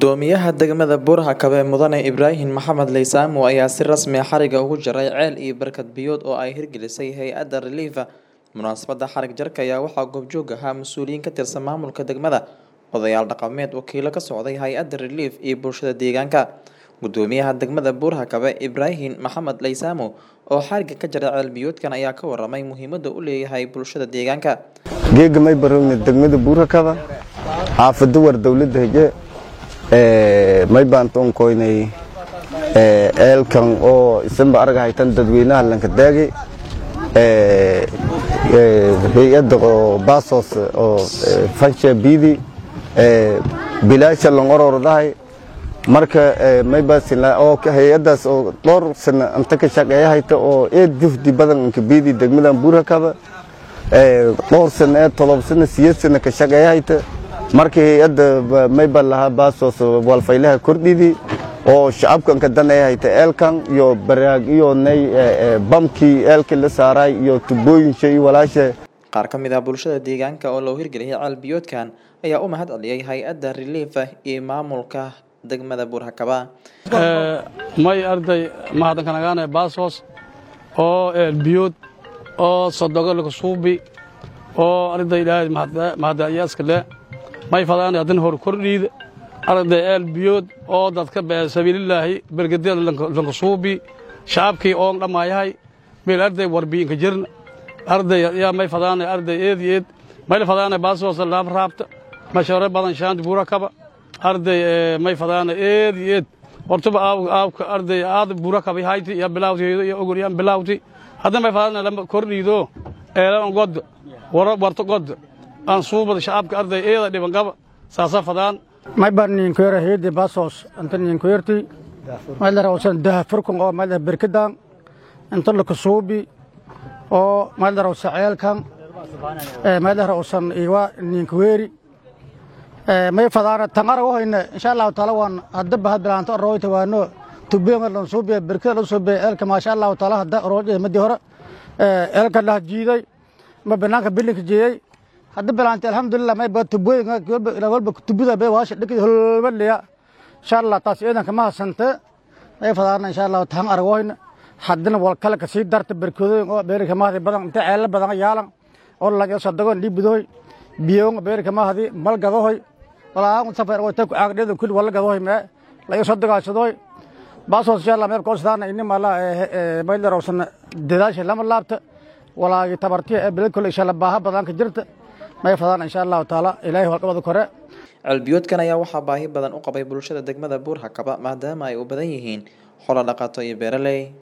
Gudoomiyaha degmada Buur-Hakaba Mudane Ibraahin Maxamed Leysaamo ayaa si rasmi ah xariga ugu jaray ceel iyo barkad biyood oo ay hirgelisay hay-adda Relief. Munaasabadda xarig jarka ayaa waxaa goobjoog ahaa mas'uuliyiin ka tirsan maamulka degmada, odayaal dhaqameed, wakiilo ka socday hay-adda Relief iyo bulshada deegaanka. Gudoomiyaha degmada Buur-Hakaba Ibraahin Maxamed Leysaamo oo xariga ka jaray ceel biyoodkan ayaa ka waramay muhiimadda uu leeyahay bulshada deegaanka. geega may barowne degmada buurakaba xaafado war dowladda hege ee may baan toon koynay ee eelkan oo isanba arag haytan dadweynaha lanka daagi ee ee hay'adda oo baasos oo ee, fansha biidi ee bilaasha lan orordahay marka ee, may baasila oo ka- hay'addaas oo dhowr sano inta ka shaqeeya hayta oo eed jufdi badan inka biidi degmadan buurakaba ee dhowr sano ee todob sano siyeed sano ka shaqeeya hayta marka hay-adda ba- may baan lahaa baasos walfaylaha kordhidi oo shacabkan ka danaya hayta eelkan iyo baraag iyo nay ee, ee, bamkii eelkii la saaray iyo tubooyinsha iyo walaasha Qaar ka mid ah bulshada deegaanka oo loo hirgeliyay ceel biyoodkan ayaa u mahad celiyay hay-adda Relief iyo maamulka degmada Buur-Hakaba. Ee, may arday mahadnaqanaagaane baasos oo eelbiyood oo sodogolka suubi oo arday ilaahay mahadayaaska le may fadaan hadan hor kordhiid arday eelbiyood oo dadka bee sabiililaahi bergadeeda lanka suubi shacabkii oon dhamaayahay meel arday warbiinka jirn arday yaa may fadaane arday eed iyo eed mayla fadaane baasos laab raabta mashaare badan shaanti buura kaba arday ee, may fadaane eed iyo eed hortaba aawka aawka arday aad buura kabi hayti iyo bilawteedo iyo ogoryaan bilawti hadda may fadaane lama kordhiido eelan god wara warto god aan suubada shacabka arday eeda dhiban qaba saasa fadaan may baan ninkoyra heyde basos inta ninkoyrti maydara usan daha furkun oo maydara berkadan inta lakasuubi oo maydara usa ceelkan maydara usan iwa ninkoyeri may fadaana tangara wahoyne insha allahu taala waan hadda bahad bilaanto royta waano tubenga lan suubiya berkada lan suubiya eelka maasha allahu taala hadda roojada madi hore eelka lah jiiday ma banaanka bilinka jeeyey hadda bilaantay alxamdulilah may baa tubooyinka walba ilaa walba tubida bay waasha dhikid holbaliya insha allah taas ciidanka ma hasante may fadaana insha allahu tahan aragooyna haddana wal kale ka sii darta berkadooyin oo beerika mahadi badan inta ceelala badan yaalan oo laga sadagoon dhiibidoy biyoon beerika mahadi mal gadohoy walaa safar oo tan ku aagdheedan kulli wala gadohoy mee laga sadagaashadoy baasoos insha allah meel koosdaana inni mala maylarowsan dadaasha lama laabta walaagi tabartiya ee bilad kole insha allah baaha badan ka jirta may fadaan insha allahu taala ilaahay walqabada kore Ceel biyoodkan ayaa waxaa baahi badan u qabay bulshada degmada Buur-Hakaba maadaama ay u badan yihiin xoolo dhaqato iyo beeraley.